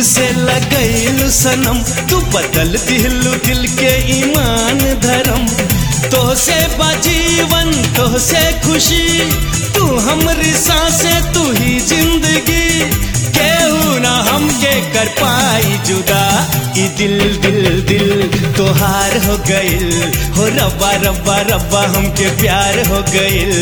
से लगैलू सनम तू बदल दिलू दिल के ईमान धर्म तो से बजीवन तो से खुशी तू हमरी सांसे तू ही जिंदगी केहू ना हमके कर पाई जुदा ई दिल दिल दिल तोहार हो गइल हो रब्बा रब्बा रब्बा हमके प्यार हो गइल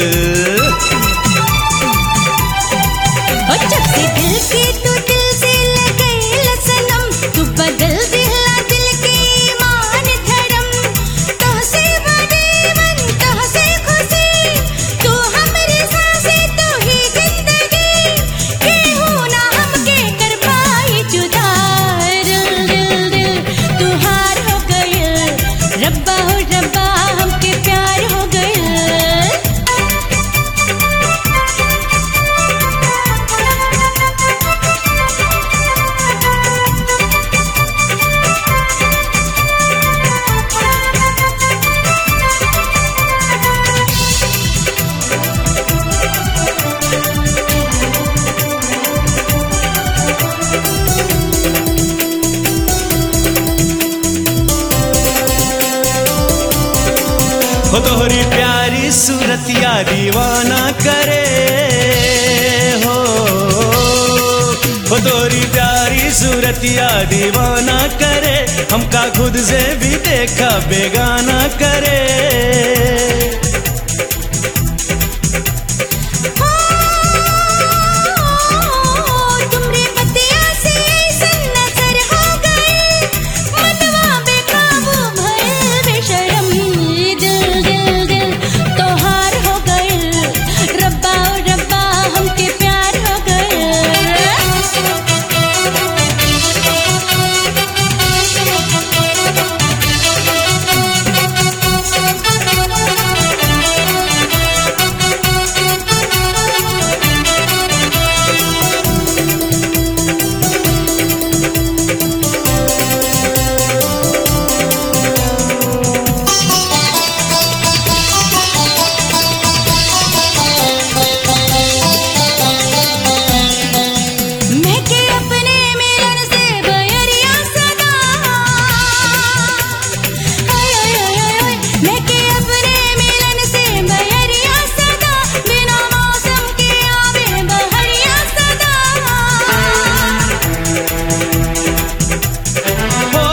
ओ जब से दिल के तू दिल से लगे सनम तू बदल दिला दिल के ईमान धर्म तो से बदीवन तो से खुशी तू हमरी सांसें तू ही जिंदगी केहू ना हमके कर पाई जुदा दिल दिल दिल तू हार हो गइल रब्बा हो रब्बा हमके प्यार हो गइल हो तोहरी प्यारी सूरतिया दीवाना करे हो हो तोहरी प्यारी सूरतिया दीवाना करे हमका खुद से भी देखा बेगाना करे तुमरे बतिया से ऐसन नजर हो गए मनवा बेकाबू भइल बेशरम दिल दिल दिल तोहार हो गइल रब्बा ओ रब्बा हमके प्यार हो मैं के अपने मिलन से बयरिया सदा हाय हाय हाय हाय मैं के अपने मिलन से बयरिया सदा बिना मौसम के आवे बहरिया सदा हो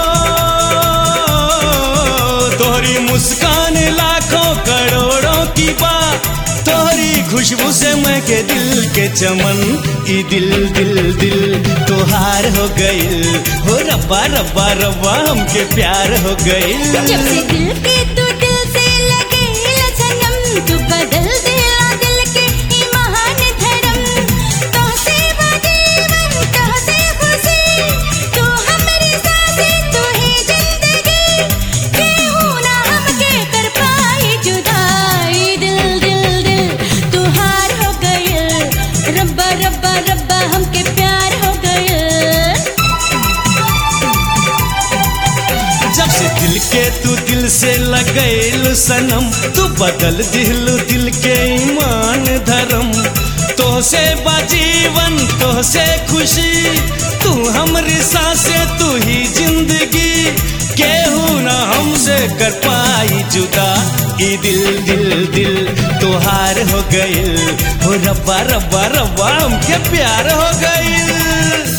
तोहरी मुस्कान लाखों करोड़ों की बात तोहरी खुशबू से मैं के दिल के चमन ई दिल दिल दिल तोहार हो गइल हो रब्बा रब्बा रब्बा हमके प्यार हो गइल जब से दिल के तू दिल से लगे सनम तू बदल दिला दिल के ईमान धर्म तो से बदीवन तो से खुशी तू हमरी सांसें तू ही जिंदगी केहू ना हमके कर पाई जुदाई दिल दिल दिल तू हार हो गइल रब्बा रब्बा रब्बा हमके प्यार हो गइल जब से दिल के तू दिल से लगैल सनम तू बदल दिलू दिल के ईमान धर्म तो से बजीवन तो से खुशी तू हमरी सांसे तू ही जिंदगी केहू ना हमसे कर पाई जुदा ई दिल दिल दिल तोहार हो गइल हो रब्बा रब्बा रब्बा हमके प्यार हो गइल